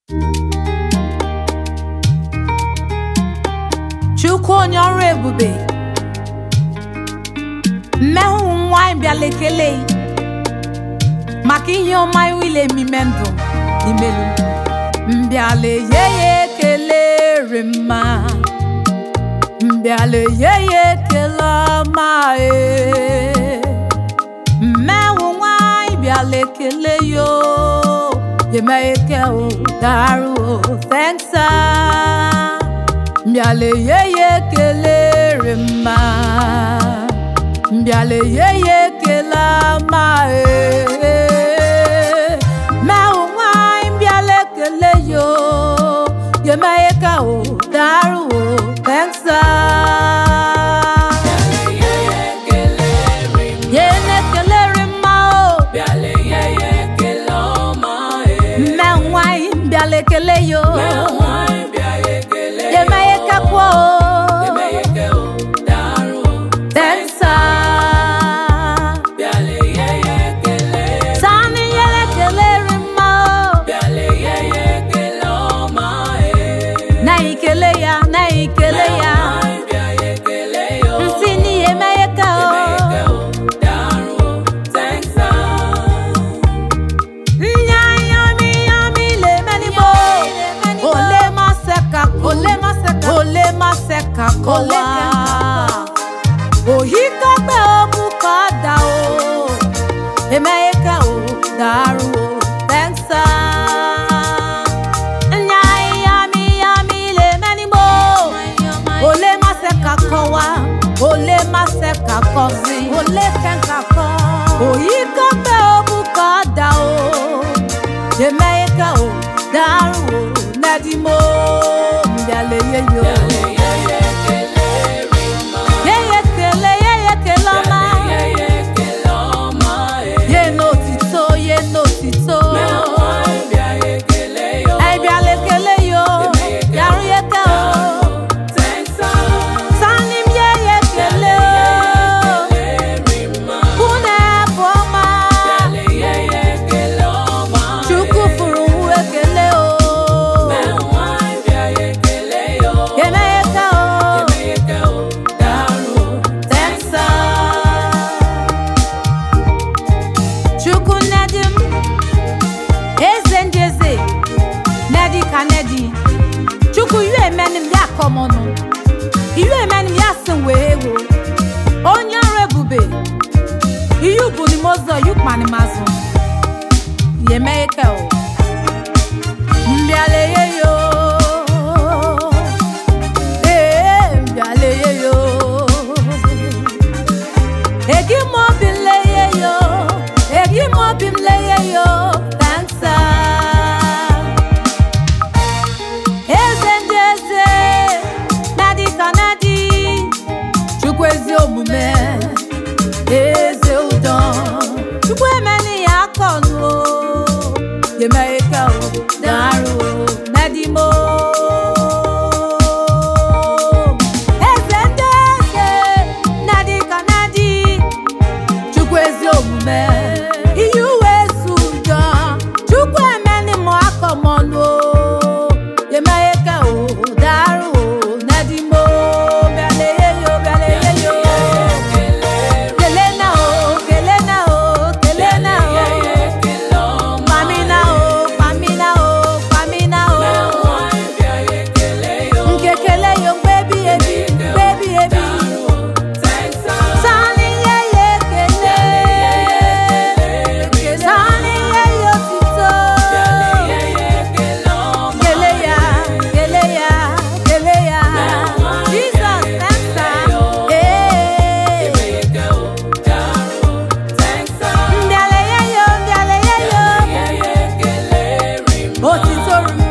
Chukwu onye ọrụ ebube mmehụ nwanyị bịala ekele maka ihe ọma iwile emime ndụ imelu mbịala ye ya ekele re mma mbịala ye ya ekele ọma e mmehụ nwanyị bịala ekele yo yemeke o daru o thanks ah. mbịala ye ya ekele re mma mbịala ye ya ekele ọma e mmehụ nwanyị mbịala ekele yo yemeke o daru o thanks ah. ye na-ekele re mma o mme nwanyị mbịala ekele yo yemeke kwa o thanks ah. Sani yele keleri mma o na ikele ya na ikele ya nsi ni emeye ka o nya yami yami le meni bo ole ma se ka ole ma se ka ole ma se ka ko wa ohi ka gbe omu ka da o emeye ka o daru o thanks ah. nya yami yami le meni bo ole ma se ka ko wa ole ma se ka ko si ole se ka ko oyi ka gbe omu ka da o emeye ka o daru o nedi mo mbịale ye yo yeye kele yeye kele ọma ye n'otito ye n'otito ẹbịala ekele yo yarụ ye ke o sani m yeye kele o unu bụ ọma chukwu furu wu ekele o emeye ke o thanks ah. chukwu nedi m eze ndị eze nedi ka nedi chukwu iwe emenim ya akọmọnụ iwe emenim ya si wee wo onye ọrụ ebube ihe ubu ni mozọ yukpani mazụ yemeye ke o mbịaleye yo ee mbịaleye yo egi m obi m leye yo egi m obi m leye yo thanks ah. eze ndị eze nadi ka nadi chukwu ezi omume eze ụdọ chukwu emeni ya akọnụ o yemeghe ka o darụ o nadi mo eze ndị eze nadi ka nadi chukwu ezi omume ihe uwe ezu ụjọ chukwu emeni mụ akọmọnụ o yemeghe ka o darụ o nadi mo bịaleye yo bịaleye yo kele na o kele na o kele na o mami na o mami na o mami na o nke kele yo mgbe ebi ebi mgbe ebi ebi sani ye ye kele sani ye ye otito kele ya kele ya kele ya jesus thanks ah ee mbịala ye yo mbịala ye yo otito ru